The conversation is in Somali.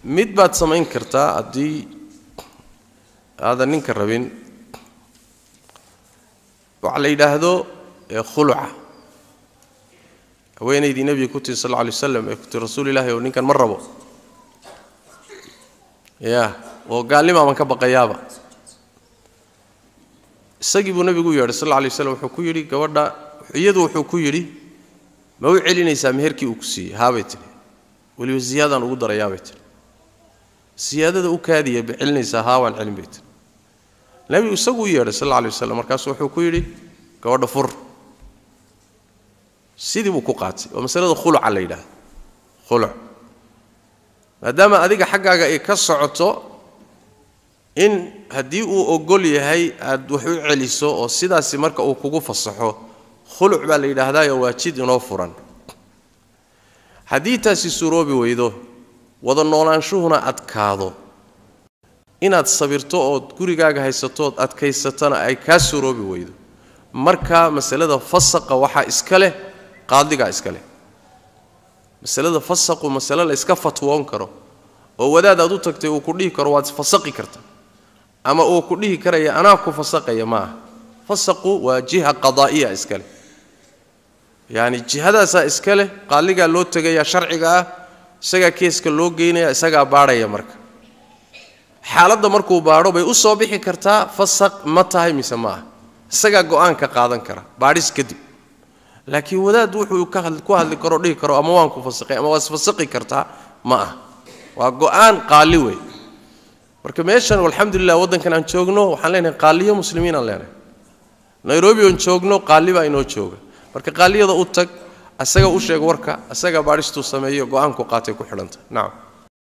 mid baad samayn kartaa haddii aadan ninka rabin waxaa la yidhaahdo khuluca haweenaydii nebiga ku tiri sal lla alay waslam ee ku tiri rasuul ilahi oo ninkan ma rabo ya oo gaalnimaaban ka baqayaaba isagii buu nebigu u yeedhay sal alla alay waslam wuxuu ku yidhi gabadha iyadu wuxuu ku yidhi ma u celinaysaa meherkii uu ku siiyey haabay tidhi weliba ziyaadaan ugu darayaabay tidhi siyaadada u kaadiya ba celinaysaa haa waan celin bay tidhi nebigu isagu u yeedhay sal alla alay waslam markaasu wuxuu ku yidhi gabadha fur sidii buu ku qaatay waa masalada khuluca la yidhaahdo khuluc maadaama adiga xaggaaga ay ka socoto in haddii uu ogol yahay aad wax u celiso oo sidaasi marka uu kugu fasaxo khuluc baa la yidhaahdaayo waa jid inoo furan haddii taasi suroobi weydo wada noolaanshuhuna adkaado inaad sabirto ood gurigaaga haysato ood adkaysatana ay kaa suroobi weydo markaa masalada fasaqa waxaa iska leh qaadigaa iska leh masalada fasaqu masale la iska fatwoon karo oo wadaad aad u tagtay uu ku dhihi karo waad fasaqi karta ama uu ku dhihi karaya anaa ku fasaqaya ma aha fasaqu waa jiha qadaa'iya iska leh yacani jihadaasaa iska leh qaaligaa loo tegayaa sharciga ah isagaa keeska loo geynaya isagaa baadhaya marka xaaladda markuu baadho bay u soo bixi kartaa fasaq ma tahay mise ma aha isagaa go-aan ka qaadan kara baadhis kadib laakiin wadaad wuxuu ku hadli karo dhihi karo ama waan ku fasaqay ama waa isfasaqi kartaa ma ah waa go-aan qaali wey marka meeshan alxamdulilah waddankan aan joogno waxaan leenahay qaaliyo muslimiin aan leenahay nairobi oon joogno qaali baa inoo jooga marka qaaliyada u tag isaga u sheeg warka isagaa baadhistuu sameeyo go-aanku qaatay ku xidhanta nacam